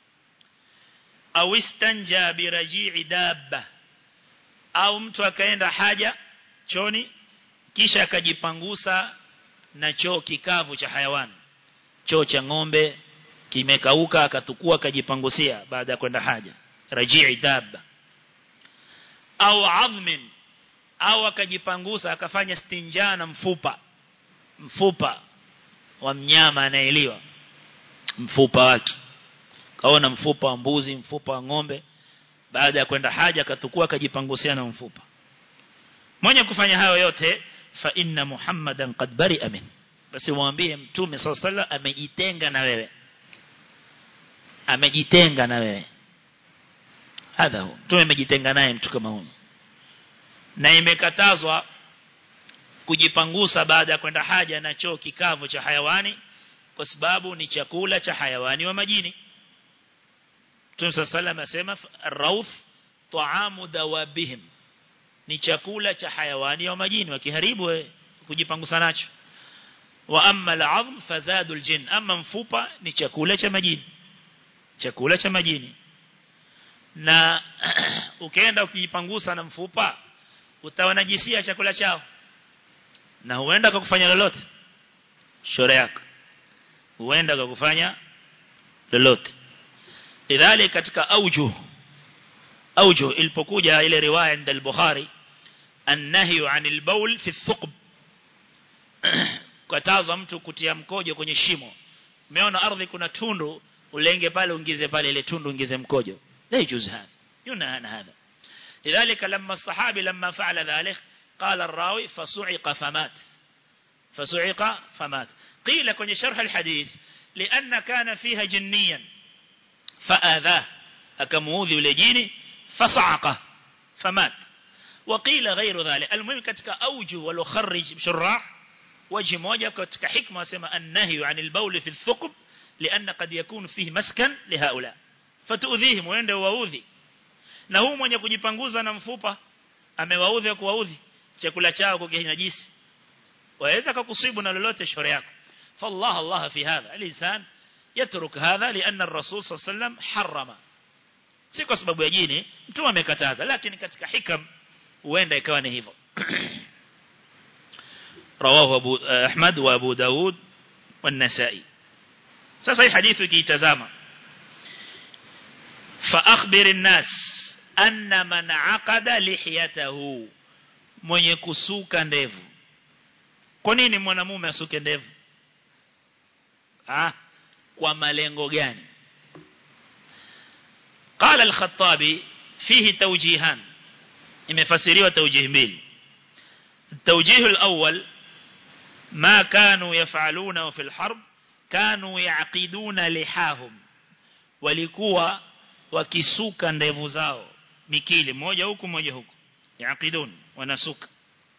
[SPEAKER 1] au istanja biraji'i dabba au mtu akaenda haja choni kisha akajipangusa na choo kikavu cha hayawani choo cha ng'ombe kimekauka akatukua akajipangusia baada ya kwenda haja raji'i dabba au adhmin au akajipangusa akafanya stinja na mfupa mfupa wa mnyama anayeliwa mfupa wake kaona mfupa wa mbuzi mfupa wa ng'ombe baada ya kwenda haja akatukua akajipangusia na mfupa mwenye kufanya hayo yote fa inna muhammadan qad bari'a min basi mwambie mtume sallallahu amejitenga na wewe amejitenga na wewe hadha hu mtume amejitenga naye mtu kama huyo na imekatazwa kujipangusa baada ya kwenda haja na choo kikavu cha hayawani kwa sababu ni chakula cha hayawani wa majini Mtume sallallahu asema rauf taamu dawabihim ni chakula cha hayawani wa majini wakiharibu kujipangusa nacho wa amma al'azm fazadu aljin amma mfupa ni chakula cha majini chakula cha majini na ukienda ukijipangusa na mfupa utawanajisia chakula chao na huenda kukufanya lolote shore yako huenda kukufanya lolote idhali katika aujuh aujuh ilipokuja ile riwaya inda al-Bukhari annahyu anil bawl fi thuqb kataza mtu kutia mkojo kwenye shimo umeona ardhi kuna tundu ulenge pale ungize pale ile tundu ungize mkojo la yujuz hadha yuna hadha لذلك لما الصحابي لما فعل ذلك قال الراوي فصعق فمات فصعق فمات قيل كن شرح الحديث لأن كان فيها جنيا فآذاه أكموذي ولجيني فصعقه فمات وقيل غير ذلك المهم كتك أوجه ولخرج شراح وجه موجه كتك حكمة سما النهي عن البول في الثقب لأن قد يكون فيه مسكن لهؤلاء فتؤذيهم ويند وأوذي na huu mwenye kujipanguza na mfupa amewaudhi kuwaudhi chakula chao kukinajisi waweza kukusibu na lolote shore yako فالله الله في هذا الإنسان يترك هذا لأن الرسول صلى الله عليه وسلم حرم si kwa sababu ya jini mtu amekataza lakini katika hikam huenda ikawa ni hivyo رواه أبو أحمد وأبو داود والنسائي sasa hii hadithi ukiitazama فأخبر الناس أن من عقد لحيته mwenye kusuka ndevu kwa nini mwanamume asuke ndevu ah kwa malengo gani قال الخطابي فيه توجيهان imefasiriwa توجيه mbili التوجيه الأول ما كانوا يفعلونه في الحرب كانوا يعقدون لحاهم walikuwa wakisuka ndevu zao mikili moja huku moja huku yaqidun wanasuka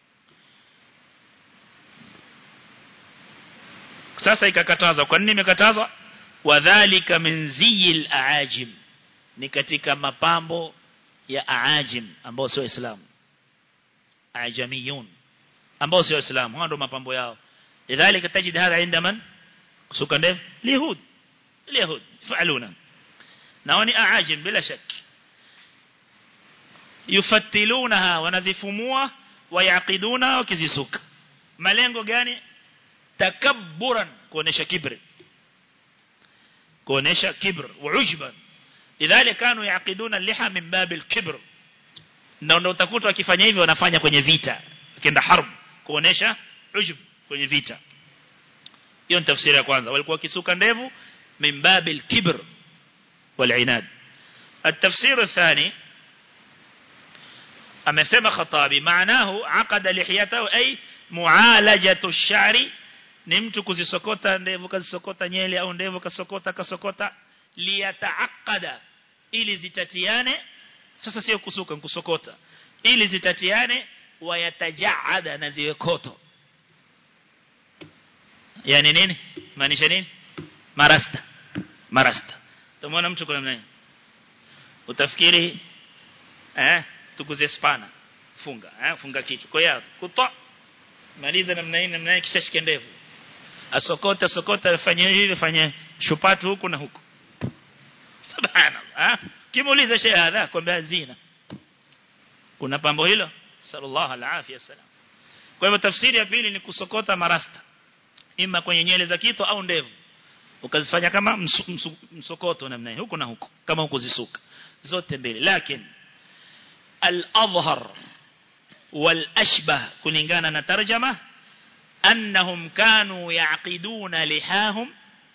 [SPEAKER 1] sasa ikakatazwa kwa nini imekatazwa wadhālika min ziyil aajim ni katika mapambo ya aajim ambao sio Uislamu ajamiyun ambao sio Uislamu hao ndio mapambo yao lidhalika tajid hadha inda man kusuka ndevu lihud lihud fa'aluna nao ni aajim bila shaki yufattilunaha wanazifumua wayaqiduna wakizisuka malengo gani takabburan kuonesha kibri kuonesha kibr waujban idhali kanu yaqiduna liha min bab al-kibr na ndio utakuta wakifanya hivyo wanafanya kwenye vita kienda harb kuonesha ujub kwenye vita hiyo ni tafsiri ya kwanza walikuwa wakisuka ndevu min bab al-kibr wal-inad التفسير الثاني amesema khatabi maanahu aqada lihiyatahu ay mualajatu ash-sha'ri ni mtu kuzisokota ndevu kazisokota nyele au ndevu kasokota kasokota liyataaqada ili zitatiane sasa sio kusuka kusokota ili zitatiane wayatajaada na ziwe koto yani nini maanisha nini marasta marasta tumeona mtu kuna nini utafikiri eh tukuze spana funga eh funga kichwa kwa hiyo kutoa maliza namna hii namna hii kisha shike ndevu asokota sokota afanye hivi fanye shupatu huku na huku subhanallah kimuuliza shehe hadha kwamba zina kuna pambo hilo sallallahu alaihi wasallam kwa hivyo tafsiri ya pili ni kusokota marasta ima kwenye nyele za kito au ndevu ukazifanya kama msu, msu, msokoto namna huko na huko kama huko zisuka zote mbili lakini al-adhhar wal-ashbah kulingana na tarjama annahum kanu yaqiduna lihahum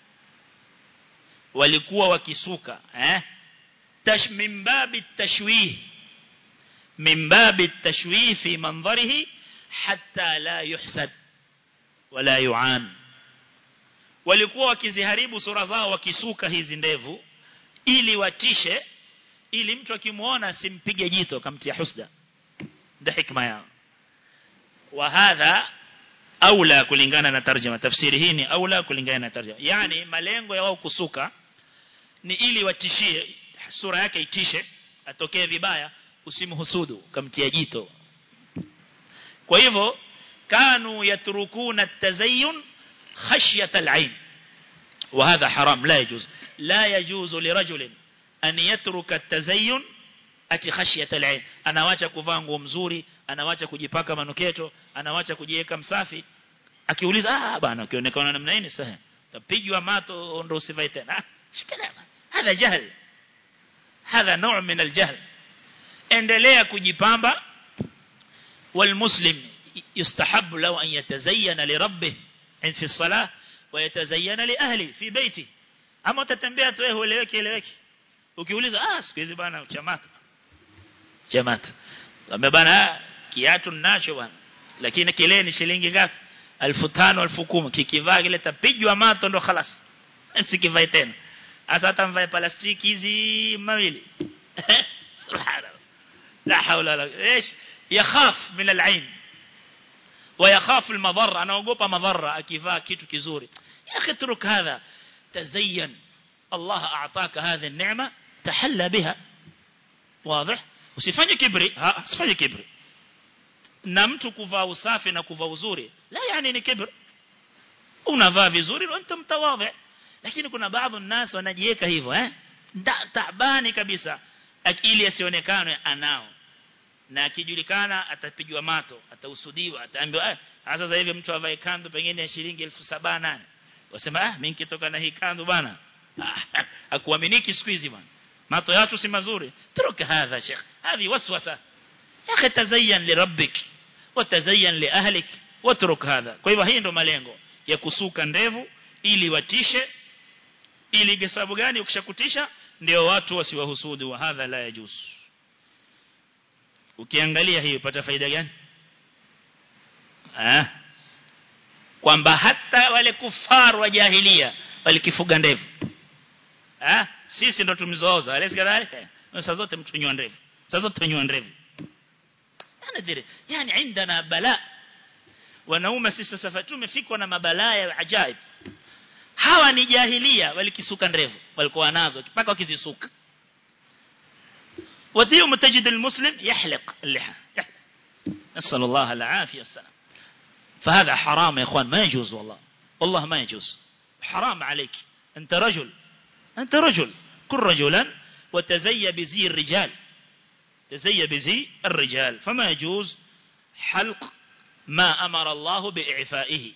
[SPEAKER 1] walikuwa wakisuka eh tash min babi tashwih min babi tashwih fi manzarihi hatta la yuhsad wala yuan walikuwa wakiziharibu sura zao wakisuka hizi ndevu ili watishe ili mtu akimuona simpige jito kamtia husda ndio hikma yao wa hadha aula kulingana na tarjuma tafsiri hii ni aula kulingana na tarjuma yani malengo ya wao kusuka ni ili watishie sura yake itishe atokee vibaya usimhusudu kamtia jito kwa hivyo kanu yatrukuna at-tazayyun خشية العين وهذا حرام لا يجوز لا يجوز لرجل أن يترك التزين ati khashiyat al-ain anawacha kuvaa nguo mzuri anawacha kujipaka manuketo anawacha kujiweka msafi akiuliza ah bana ukionekana namna hii sahihi tapigwa mato ndo usivae tena shikana hadha jahl hadha نوع من الجهل endelea kujipamba والمسلم يستحب له أن يتزين لربه في الصلاة ويتزين لأهلي في بيتي ama utatembea tu wewe ueleweke eleweke ukiuliza ah siku hizi bana chamata chamata kama bana kiatu ninacho bana lakini kile ni shilingi ngapi 1500 1010 kikivaa kile tapijwa mato ndo خلاص sikivai tena hata hata mvae plastiki hizi mawili subhanallah la hawla wala ايش يخاف من العين ويخاف المضر انا اوغopa madhara akivaa kitu kizuri ya akhi truk hadha تزين الله أعطاك هذه النعمة تحلى بها واضح usifanye kibri ha usifanye kibri na mtu kuvaa usafi na kuvaa uzuri la yani ni kibri unavaa vizuri na mtu mtawadhi lakini kuna baadhi الناس wanajiweka hivyo eh taabani kabisa ili asionekane anao na akijulikana atapigwa mato atausudiwa ataambiwa eh sasa hivi mtu avae kandu pengine ya shilingi 1700 wasema ah mimi nikitoka na hii kandu bana akuaminiki siku hizi bana mato yatu si mazuri turuka hadha sheikh hadi waswasa ya akhi tazayyan li rabbik wa tazayyan li ahlik watruk hadha kwa hivyo hii ndo malengo ya kusuka ndevu ili watishe ili sababu gani ukishakutisha ndio watu wasiwahusudu wa hadha la yajuz ukiangalia hii upata faida gani ah kwamba hata wale kufar wa jahilia walikifuga ndevu ah sisi ndo tumzooza alesi kadhalika sasa zote mtunywa ndevu sasa zote tunywa ndevu anadhiri yani عندنا bala wanaume sisi sasa tumefikwa na mabalaa ya ajaib hawa ni jahilia walikisuka ndevu walikuwa nazo mpaka wakizisuka وديهم تجد المسلم يحلق اللحى نسأل الله العافية والسلام فهذا حرام يا اخوان ما يجوز والله والله ما يجوز حرام عليك انت رجل انت رجل كن رجلا وتزي بزي الرجال تزي بزي الرجال فما يجوز حلق ما أمر الله بإعفائه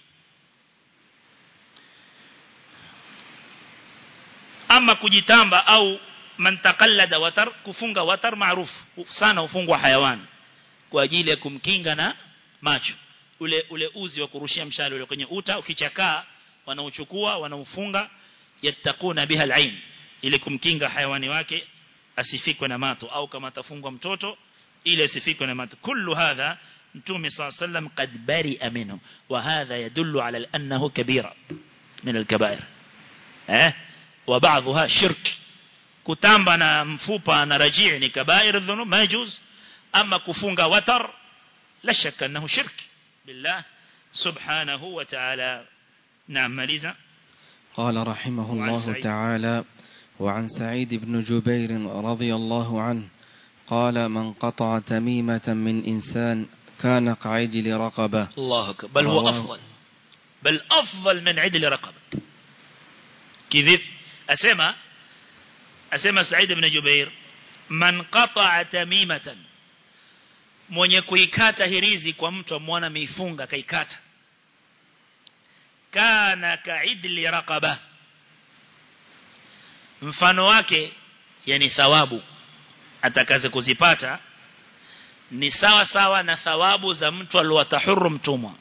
[SPEAKER 1] أما kujitamba au man taqallada watar kufunga watar maarufu sana ufungwa hayawani kwa ajili ya kumkinga na macho ule ule uzi wa kurushia mshale ule kwenye uta ukichakaa wanauchukua wanaufunga yatakuna biha alain ili kumkinga hayawani wake asifikwe na mato au kama atafungwa mtoto ili asifikwe na mato kullu hadha mtume صلى الله عليه وسلم قد برئ منه وهذا يدل على انه كبيره من الكبائر eh وبعضها شرك kutamba na mfupa na rajii ni kabair dhunub majuz ama kufunga watar la shakka annahu shirk بالله سبحانه وتعالى نعم ماليزا
[SPEAKER 2] قال رحمه
[SPEAKER 1] وعن
[SPEAKER 2] الله
[SPEAKER 1] سعيد.
[SPEAKER 2] تعالى وعن سعيد بن جبير رضي الله عنه قال من قطع تميمة من إنسان كان كعجل رقبة
[SPEAKER 1] الله أكبر بل هو
[SPEAKER 2] رواه-
[SPEAKER 1] أفضل بل أفضل من عدل رقبة kivipi asema asema Said ibn Jubair man qata'a tamimatan mwenye kuikata hirizi kwa mtu amwona ameifunga kaikata kana kaidli raqaba mfano wake yani thawabu atakaze kuzipata ni sawa sawa na thawabu za mtu aliyotahuru mtumwa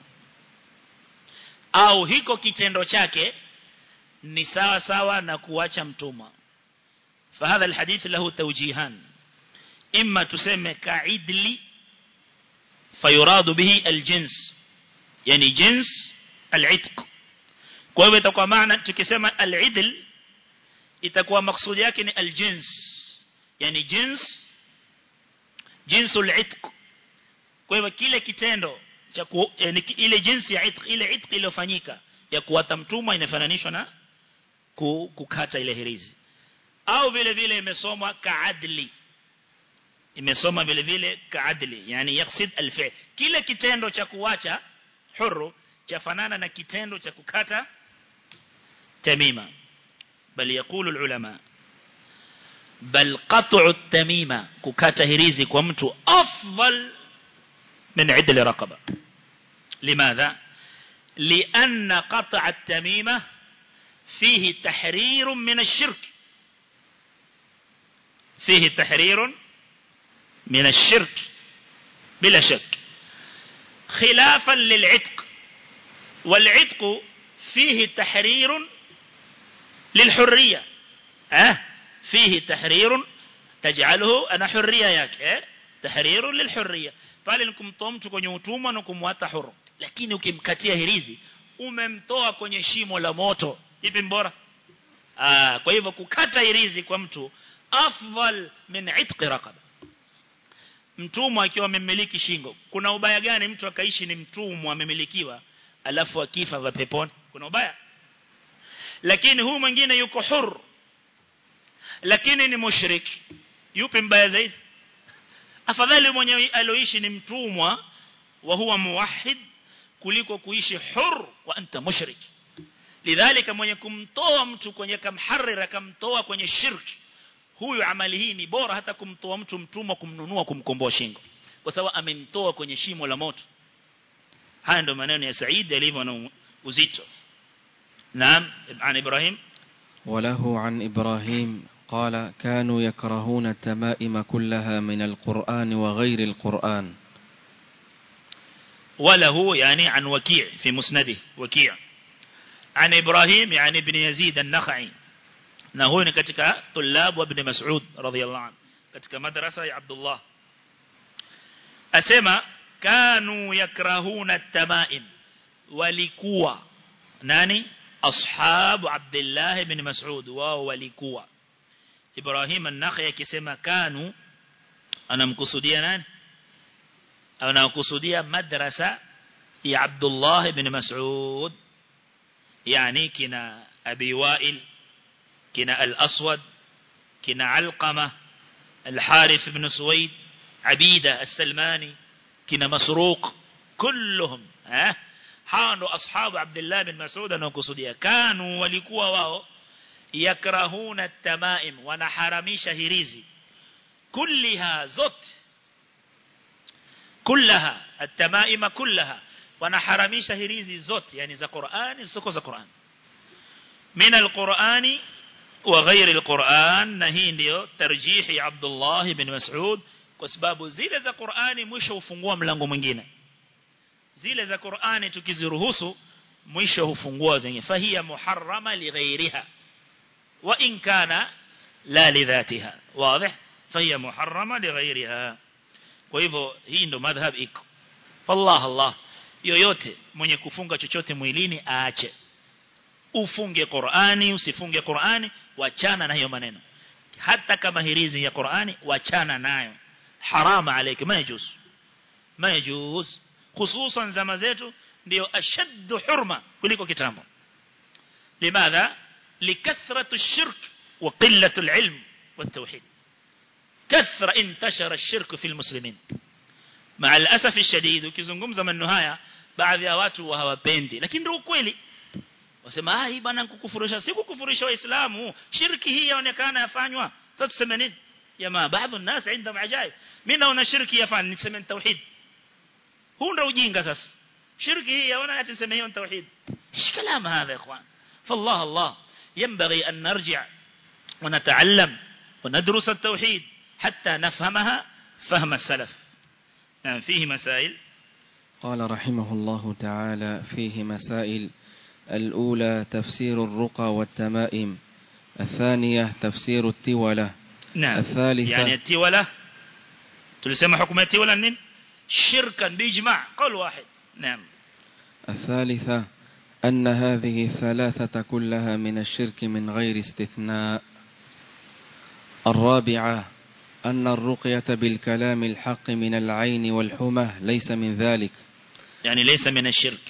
[SPEAKER 1] au hiko kitendo chake ni sawa sawa na kuacha mtumwa فهذا الحديث له توجيهان إما تسمى كعدل فيراد به الجنس يعني جنس العتق kwa hivyo itakuwa maana tukisema al-idl itakuwa maksudi yake ni al-jins yani jins jinsul itq kwa hivyo kile kitendo cha yani ile jinsi ya itq ile itq iliyofanyika ya kuwata mtumwa inafananishwa na kukata ile hirizi au vile vile imesomwa kaadli imesoma vile vile kaadli yani yaksid alfi kile kitendo cha kuacha huru chafanana na kitendo cha kukata tamima bali yakulu ulama bal qat'u tamima kukata hirizi kwa mtu afdal min idl raqaba limadha لأن قطع التميمة فيه تحرير من الشرك فيه تحرير من الشرك بلا شك خلافا للعتق والعتق فيه تحرير للحرية أه فيه تحرير تجعله أنا حرية ياك أه تحرير للحرية pale nikumtoa mtu kwenye utumwa na kumwata huru lakini ukimkatia hirizi umemtoa kwenye shimo la moto ipi mbora ah kwa hivyo kukata hirizi kwa mtu afdal min itqi raqaba mtumwa akiwa amemiliki shingo kuna ubaya gani mtu akaishi ni mtumwa amemilikiwa alafu akifa va peponi kuna ubaya lakini huyu mwingine yuko huru lakini ni mushriki yupi mbaya zaidi afadhali mwenye aloishi ni mtumwa wa huwa muwahhid kuliko kuishi huru wa anta mushrik lidhalika mwenye kumtoa mtu kwenye kamharira kamtoa kwenye shirki huyu amali hii ni bora hata kumtoa mtu mtumwa kumnunua kumkomboa shingo kwa sababu amemtoa kwenye shimo la moto haya ndio maneno ya Said yalivyo na uzito naam an Ibrahim
[SPEAKER 2] وله عن إبراهيم قال كانوا يكرهون التمائم كلها من القرآن وغير القرآن
[SPEAKER 1] وله يعني عن وكيع في مسنده وكيع عن إبراهيم يعني ابن يزيد النخعي na huyu ni katika tulab wa ibn Mas'ud radhiyallahu anhu katika madrasa ya Abdullah asema kanu yakrahuna at-tamaim walikuwa nani ashabu Abdullah ibn Mas'ud wao walikuwa Ibrahim an-Nakhi akisema kanu anamkusudia nani anakusudia madrasa ya Abdullah ibn Mas'ud yani kina Abi Wa'il كنا الأسود كنا علقمة الحارث بن سويد عبيدة السلماني كنا مسروق كلهم ها حانوا أصحاب عبد الله بن مسعود نقصديا كانوا ولكوا واو يكرهون التمائم ونحرميش هريزي كلها زت كلها التمائم كلها ونحرميش هريزي زت يعني ذا قرآن سكو ذا قرآن من القرآن وغير القرآن نهي ndio tarjihi ya Abdullah ibn Mas'ud kwa sababu zile za Qur'ani mwisho hufungua mlango mwingine zile za Qur'ani tukiziruhusu mwisho hufungua zenye fahia muharrama lighairiha wa in kana la lidhatiha wazi fahia muharrama lighairiha kwa hivyo hii ndo madhhab iko wallah Allah yoyote mwenye kufunga chochote mwilini aache ufunge Qur'ani usifunge Qur'ani wachana na hiyo maneno hata kama hirizi ya Qur'ani wachana nayo harama alayka majuz majuz hususan zama zetu ndio ashaddu hurma kuliko kitambo limadha likathratu ash-shirk wa qillatu al-ilm والتوحيد كثر انتشر الشرك في المسلمين مع الأسف الشديد ukizungumza maneno haya baadhi ya watu hawapendi lakini ndio ukweli wasema ah hii bwana kukufurisha si kukufurisha waislamu shirki hii yaonekana yafanywa sasa tuseme nini jamaa baadhi ya الناس عندهم عجائب mimi naona shirki yafanya niseme tauhid huu ndio ujinga sasa shirki hii yaona ati niseme hiyo tauhid ايش كلام هذا يا اخوان فالله الله ينبغي ان نرجع ونتعلم وندرس التوحيد حتى نفهمها فهم السلف يعني فيه مسائل
[SPEAKER 2] قال رحمه الله تعالى فيه مسائل الأولى تفسير الرقى والتمائم الثانية تفسير التولة
[SPEAKER 1] نعم
[SPEAKER 2] الثالثة
[SPEAKER 1] يعني التولة تلسمى حكم التولة نين شركا بإجماع قول واحد نعم
[SPEAKER 2] الثالثة أن هذه الثلاثة كلها من الشرك من غير استثناء الرابعة أن الرقية بالكلام الحق من العين والحمى ليس من ذلك
[SPEAKER 1] يعني ليس من الشرك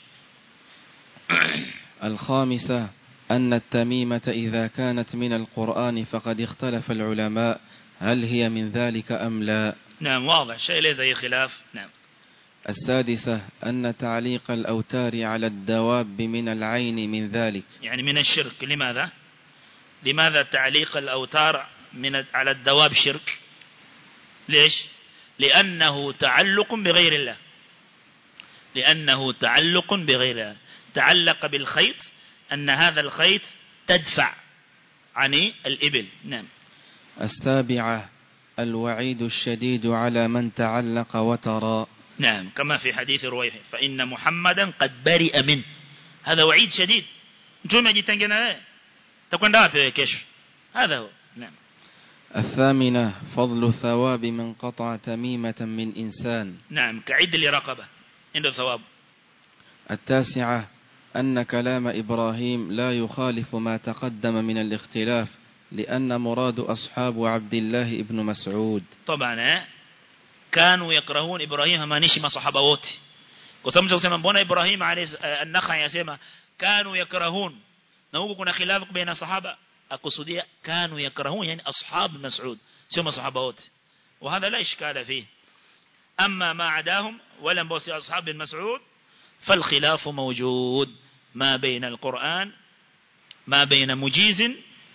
[SPEAKER 2] الخامسة أن التميمة إذا كانت من القرآن فقد اختلف العلماء هل هي من ذلك أم لا
[SPEAKER 1] نعم واضح شيء ليس أي خلاف نعم
[SPEAKER 2] السادسة أن تعليق الأوتار على الدواب من العين من ذلك
[SPEAKER 1] يعني من الشرك لماذا لماذا تعليق الأوتار من على الدواب شرك ليش لأنه تعلق بغير الله لأنه تعلق بغير الله تعلق بالخيط أن هذا الخيط تدفع عن الإبل نعم
[SPEAKER 2] السابعة الوعيد الشديد على من تعلق وترى
[SPEAKER 1] نعم كما في حديث رويح فإن محمدا قد برئ منه هذا وعيد شديد نتوما جيتنجنا تكون دافع كشف هذا هو نعم
[SPEAKER 2] الثامنة فضل ثواب من قطع تميمة من إنسان
[SPEAKER 1] نعم كعد لرقبة عنده ثواب
[SPEAKER 2] التاسعة أن كلام إبراهيم لا يخالف ما تقدم من الاختلاف لأن مراد أصحاب عبد الله ابن مسعود
[SPEAKER 1] طبعا كانوا يكرهون إبراهيم ما نشي صحابة wote kwa sababu tunasema mbona Ibrahim an-Nakhai yasema kanu yakrahun na huko kuna khilafu baina sahaba akusudia kanu yakrahun yani ashab Mas'ud sio masahaba wote وهذا لا اشكال فيه اما ما عداهم ولا بوس اصحاب مسعود فالخلاف موجود ما بين القرآن ما بين مجيز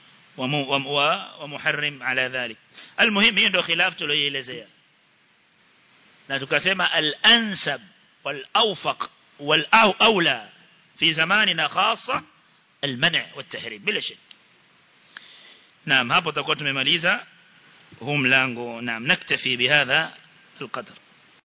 [SPEAKER 1] ومحرم على ذلك المهم هي ndio khilaf tuliyoelezea na tukasema al-ansab wal-awfaq wal-awla fi zamanina khassa al-man' wat-tahrim bila shak naam hapo tutakuwa tumemaliza huu mlango naam naktafi bihadha القدر